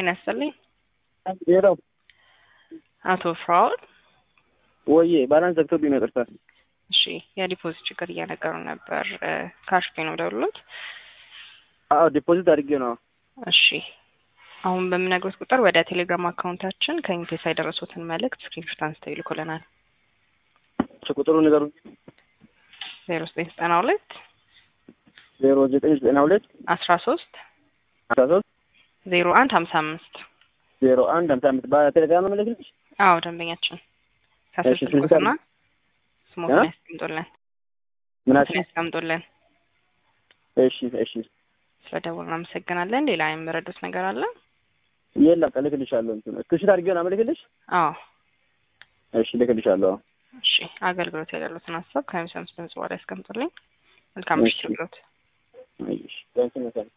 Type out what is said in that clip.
ጤና ይስጥልኝ። ሌላው አቶ ፍራውል ወዬ ባላንስ ዘግቶብኝ ነው። ይቅርታ። እሺ የዲፖዚት ችግር እያነገሩ ነበር። ካሽ ፔ ነው ደውሎት። አዎ ዲፖዚት አድርጌ ነው። እሺ አሁን በምነግሮት ቁጥር ወደ ቴሌግራም አካውንታችን ከኢንቴሳ የደረሱትን መልእክት ስክሪንሾት አንስተው ይልኩልናል። እሺ ቁጥሩ ንገሩ። ዜሮ ዘጠኝ ዘጠና ሁለት ዜሮ ዘጠኝ ዘጠና ሁለት አስራ ሶስት አስራ ሶስት ዜሮ አንድ ሀምሳ አምስት ዜሮ አንድ ሀምሳ አምስት በቴሌግራም ነው የምልክልሽ። አዎ ደንበኛችን ከስር እሺ፣ ስልኩትና ስልክ ስሞትን እ? ያስቀምጡልን ምናሽ ስሞትን ያስቀምጡልን። እሺ እሺ ስለደወሉ እናመሰግናለን። ሌላ የምረዱት ነገር አለ? የለም እልክልሻለሁ። እንትን እስክሪብሽት አድርጌ ነው የምልክልሽ። አዎ እሺ እልክልሻለሁ። እሺ አገልግሎት ያሉትን ሀሳብ ከሀምሳ አምስት ድምጽ በኋላ ያስቀምጡልኝ። መልካም ምሽት እሺ። ይሁንልዎት። እሺ ታንኪ